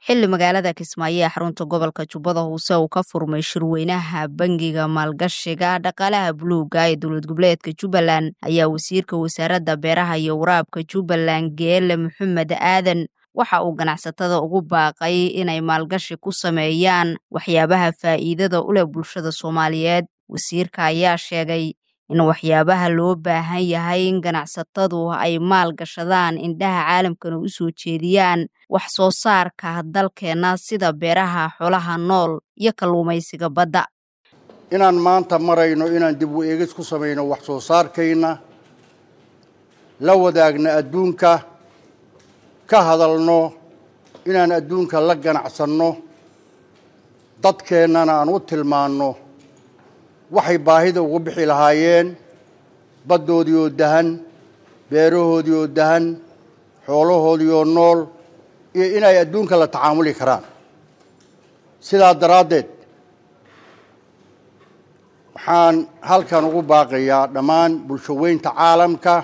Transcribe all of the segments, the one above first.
xilli magaalada kismaayo ee xarunta gobolka jubbada hoose uu ka furmay shirweynaha bangiga maalgashiga dhaqaalaha buluuga ee dowlad goboleedka jubbaland ayaa wasiirka wasaaradda beeraha iyo waraabka jubbaland geele maxamed aadan waxa uu ganacsatada ugu baaqay inay maalgashi ku sameeyaan waxyaabaha faa'iidada u leh bulshada soomaaliyeed wasiirka ayaa sheegay in waxyaabaha loo baahan yahay in ganacsatadu ay maal gashadaan indhaha caalamkana u soo jeediyaan wax soo saarka dalkeenna sida beeraha xoolaha nool iyo kalluumaysiga badda inaan maanta marayno inaan dib u eegis ku samayno wax soo saarkayna la wadaagna adduunka ka hadalno inaan adduunka la ganacsanno dadkeennana aan u tilmaanno waxay baahida ugu bixi lahaayeen baddoodii oo dahan beerahoodii oo dahan xoolahoodii oo nool iyo inay adduunka la tacaamuli karaan sidaa daraaddeed waxaan halkan ugu baaqayaa dhammaan bulsho weynta caalamka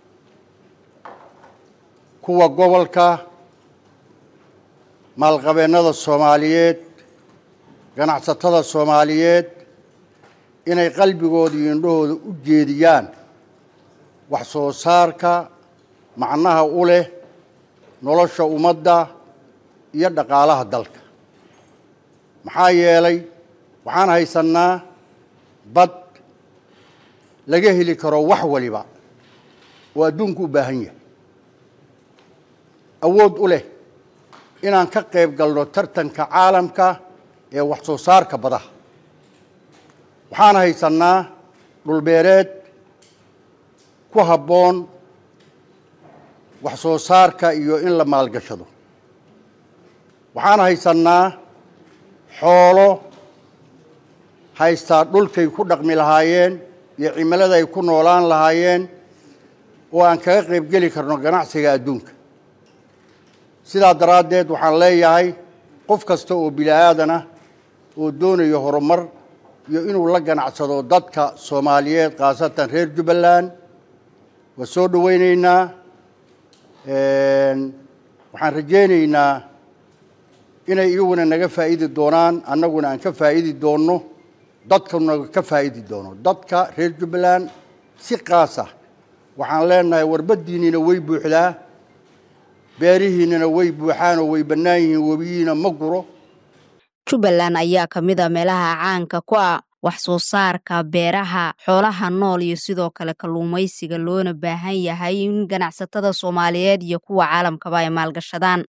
kuwa gobolka maalqabeennada soomaaliyeed ganacsatada soomaaliyeed inay qalbigooda iyo indhahooda u jeediyaan wax soo saarka macnaha u leh nolosha ummadda iyo dhaqaalaha dalka maxaa yeelay waxaan haysannaa bad laga heli karo wax waliba oo adduunku u baahan yahay awood u leh inaan ka qayb galno tartanka caalamka ee wax soo saarka badaha waxaan haysannaa dhulbeereed ku habboon wax soo saarka iyo in la maalgashado waxaan haysannaa xoolo haystaa dhulkay ku dhaqmi lahaayeen iyo cimilada ay ku noolaan lahaayeen oo aan kaga qayb geli karno ganacsiga adduunka sidaa daraaddeed waxaan leeyahay qof kasta oo bini aadanah oo doonayo horumar iyo inuu la ganacsado dadka soomaaliyeed khaasatan reer jubbaland waa soo dhowaynaynaa waxaan rajaynaynaa inay iyaguna naga faa'idi doonaan annaguna aan ka faa'idi doonno dadkuna ka faa'idi doono dadka reer jubbaland si qaasa waxaan leenahay warbaddiinniina way buuxdaa beerihiinnina way buuxaanoo way bannaan yihiin webiyiina ma guro jubbaland ayaa ka mid a meelaha caanka ku ah wax soo saarka beeraha xoolaha nool iyo sidoo kale kalluumaysiga loona baahan yahay in ganacsatada soomaaliyeed iyo kuwa caalamkaba ay maalgashadaan